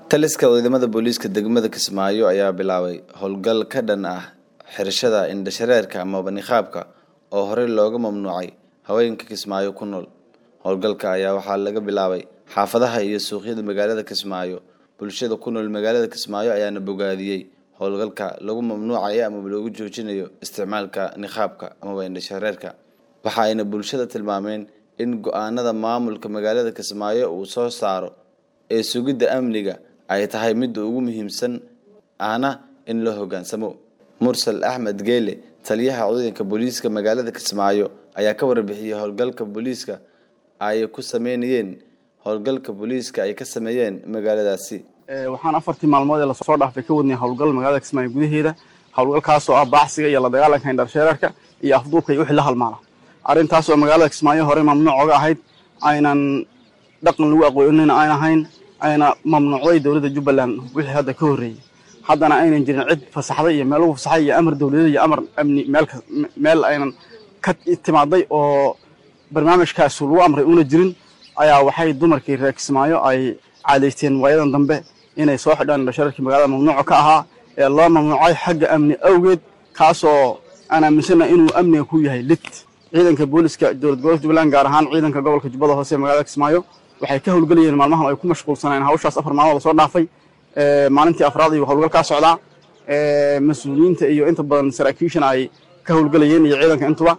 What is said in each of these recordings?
taliska ciidamada booliiska degmada kismaayo ayaa bilaabay howlgal ka dhan ah xirashada indhashareerka amaba niqaabka oo horey looga mamnuucay haweenka kismaayo ku nool howlgalka ayaa waxaa laga bilaabay xaafadaha iyo suuqyada magaalada kismaayo bulshada ku nool magaalada kismaayo ayaana bogaadiyey howlgalka lagu mamnuucayo amaba loogu joojinayo isticmaalka niqaabka amaba indhashareerka waxa ayna bulshada tilmaameen in go-aanada maamulka magaalada kismaayo uu soo saaro ee sugidda amniga ay tahay midda ugu muhiimsan ahna in la hoggaansamo mursal axmed geele taliyaha ciidanka booliiska magaalada kismaayo ayaa ka warbixiyey howlgalka booliiska ay ku sameynayeen howlgalka booliiska ay ka sameeyeen magaaladaasi waxaan afartii maalmood ee lasoo dhaafay ka wadnay howlgal magaalada kismaayo gudaheeda howlgalkaasoo ah baacsiga iyo la dagaalanka indhashareerka iyo afduubka iyo wixii la halmaala arrintaas oo magaalada kismaayo horey mamnuuc oga ahayd aynan dhaqan lagu aqoonina aan ahayn ayna mamnuucday dowladda jubbaland wixii hadda ka horreeyey haddana aynan jirin cid fasaxday iyo meel lagu fasaxay iyo amar dowladeed iyo amar amni meel aynan ka timaaday oo barnaamijkaas lagu amray una jirin ayaa waxay dumarkii reer kismaayo ay caadaysteen waayadan dambe inay soo xidhaan indhashareerkii magaalada mamnuuca ka ahaa ee loo mamnuucay xagga amni awgeed kaasoo aan aaminsana inuu amniga ku yahay lid ciidanka booliska dowlad gobolka jubbaland gaar ahaan ciidanka gobolka jubbada hoose ee magaalada kismaayo waxay ka howlgelayeen maalmahan ay ku mashquulsanayeen hawshaas afar maalmood lasoo dhaafay maalintii afraad ayuu howlgal kaa socdaa mas-uuliyiinta iyo inta badan saraakiishana ay ka howlgelayeen iyo ciidanka intuba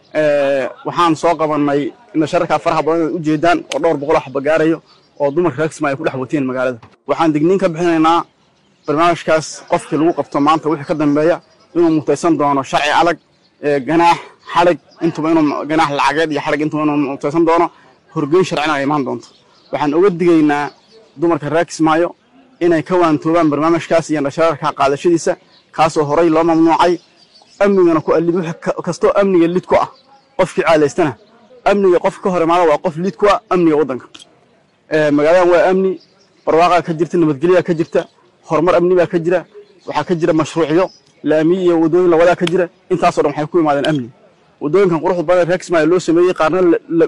waxaan soo qabanay indhashareerkaa faraha badan inaad ujeedaan oo dhowr boqol xaba gaarayo oo dumarka reer kismaayo ku dhex wateen magaalada waxaan digniin ka bixinaynaa barnaamijkaas qofkii lagu qabto maanta wixii ka dambeeya inuu mutaysan doono sharci adag ganaax xadhig intuba inuu ganaax lacageed iyo xadhig intuba inuu mutaysan doono horgeyn sharcina ay imaan doonto waxaan uga digaynaa dumarka reer kismaayo inay ka waantoobaan barnaamijkaas iyo indhashareerka qaadashadiisa kaasoo horey loo mamnuucay amnigana ku alid kastoo amniga lid ku ah qofkii caadaystana amniga qof ka hor imaada waa qof lid ku ah amniga waddanka magaaladan waa amni barwaaqaa ka jirta nabadgelyaa ka jirta horumar amni baa ka jira waxaa ka jira mashruucyo laamiyi iyo waddooyin lawadaa ka jira intaasoo dhan waxay ku imaadeen amni waddooyinkan quruxda badan reer kismaayo loo sameeyey qaarna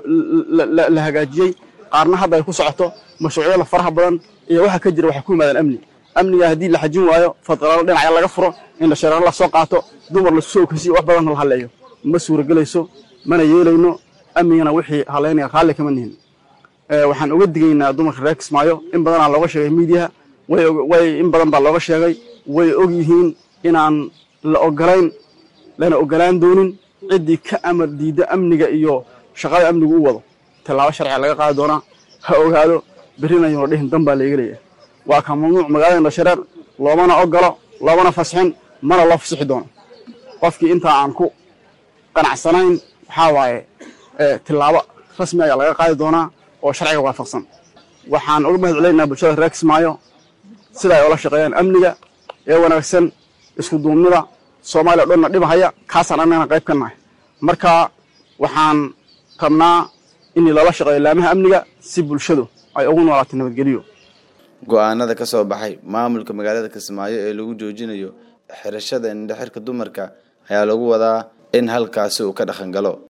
la hagaajiyey qaarna hadda ay ku socoto mashruucyada faraha badan iyo waxa ka jira waxay ku imaadeen amni amniga haddii la xajin waayo fadqalaalo dhinacya laga furo indhashareero la soo qaato dumar laisku soo okeysiyo wax badan la halleeyo ma suuragelayso mana yeelayno amnigana wixii haleynaya raalli kama nihin waxaan uga digaynaa dumarka reer kismaayo in badanaa looga sheegay miidiyaha way in badan baa looga sheegay way og yihiin inaan la ogolayn lana ogolaan doonin ciddii ka amar diidda amniga iyo shaqada amnigu u wado tallaabo sharciga laga qaadi doonaa ha ogaado berrina yuuna dhihin dan baa layga leeyahay waa ka mamnuuc magaalada indhashareer loomana ogolo loomana fasixin mana loo fasixi doono qofkii intaa aan ku qanacsanayn waxaa waaye tillaabo rasmi ayaa laga qaadi doonaa oo sharciga waafaqsan waxaan uga mahad celinaynaa bulshada reer kismaayo sida ay oola shaqeeyaan amniga ee wanaagsan isku duubnida soomaaliya o dhanna dhibahaya kaasaan annagana qayb ka nahay marka waxaan rabnaa in lala shaqeeyo laamaha amniga si bulshadu ay ugu noolaato nabadgeliyo go-aanada ka soo baxay maamulka magaalada kismaayo ee lagu joojinayo xirashada indhaxirka dumarka ayaa lagu wadaa in halkaasi uu ka dhaqan galo